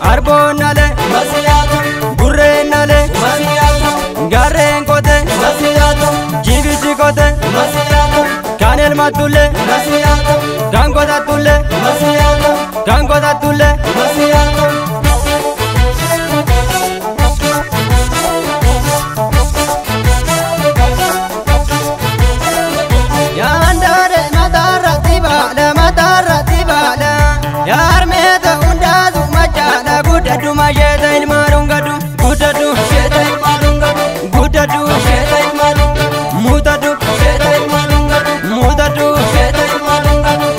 arboonnale Masiyaatu, gurreennale masiyaatu, gaarreen kote masiyaatu, jibichi kote masiyaatu, kan elmattulle masiyaatu, kan kotattulle masiyaatu, kan kotattulle masiyaatu. yaandaare mataarratti baala mataarratti baala yaarmeeta hundaasu machaadha guddadhu masheeta ilmaanuun gadhu guddadhu Sheeta ilmaanuun gadu, guddadhu sheeta ilmaanuun gadu, muutadhu sheeta ilmaanuun gadu, muutadhu sheeta ilmaanuun gadu.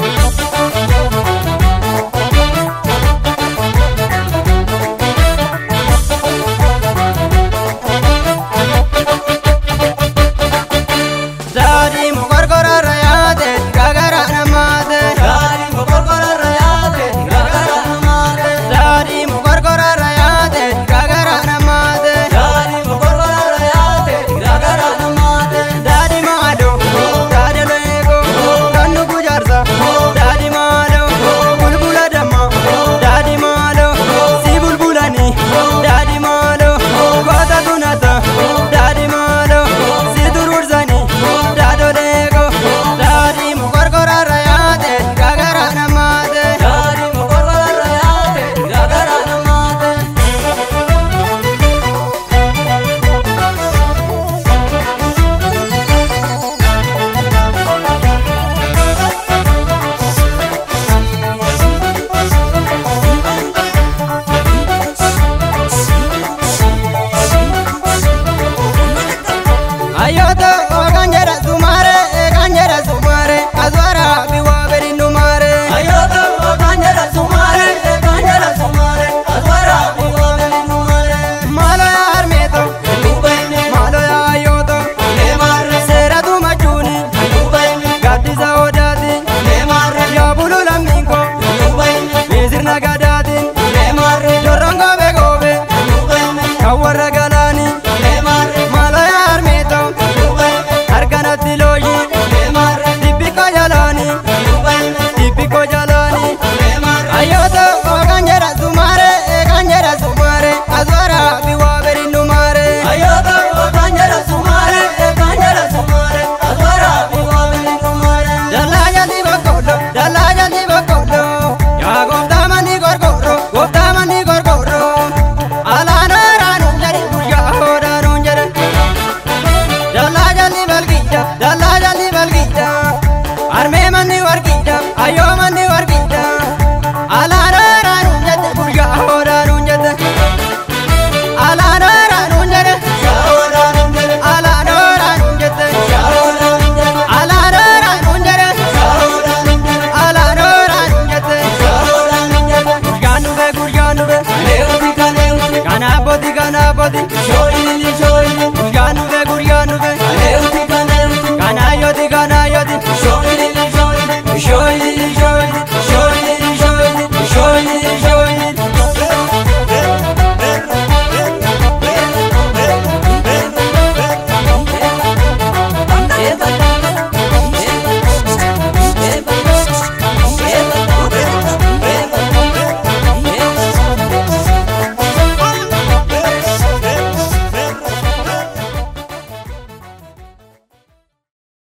daadhii mukorkorarra yaate gagara namaate Gaarii mokorkorarra yaate, gagara namaate. daadhii mukorkorarra yaate gagara namaate Gaarii mokorkorarra yaate, gagara namaate. daadhii maaloo daadhii leekoo kan nu gujaarsa daadhii maaloo bulbula damma daadhii maaloo si bulbulanii daadhii maaloo goota tunata daadhii maaloo si turuursanii daadhoo leekoo daadhii mukorkorarra yaate gagara namaate. Gaarii mokorkorarra yaate, gagara namaate. Ayoota kan jedha sumare kan jedha sumare aswara biwaa beri numare. Ayoota kan jedha sumaare, kan jedha sumaare, aswara biwaabeli numaare. Maalo yaa harmeeto Dubaine, maalo yaa ayoota leemaarre, seeratu machuuni dubaine, gaddisa odaati leemaarre, yaa bulu lammiinko dubaine, miisirna gadaatiin leemaarre, jorroon goobe goobe dubaine, kan warra galaanii leemaarre, maalo yaa harmeeto dubaine, harkanatti looyii leemaarre, dibbikko jalaanii dubaine, dibbikko jalaanii. leemaarre. Ayoota kan jedha sumare kan jedha sumare aswara biwaa beri numare. Ayoota kan jedha sumaare, kan jedha sumaare, aswara biwaabeli numaare. Dallaa jalli boqqolloo dallaa jalli boqqolloo yaa gooftaa manni gorgorroo gooftaa manni gorgorroo alaanoo raanuun jedhe guyyaa hoodaanuun jedhe. Dallaa jalli balgiidha dallaa jalli balgiidha harmee manni wargiidha ayyoo manni wargiidha alaanoo raanuun jedhe guyyaa hoodaanuun jedhe. Alaanoo raanuun jedhe Shaawaraanun jedhe, alaanoo raanuun jedhe shaawaraanun jedhe, alaanoo raanuun jedhe. shaawaraanun jedhe, Alaanoo raanuun jette shaawaraanun jedhe. guyyaan dhufe guyyaan dhufe Leewuti kan leewuti, kan abbootii kan abbootii shooyini shooyini, guyyaan dhufe guyyaan dhufe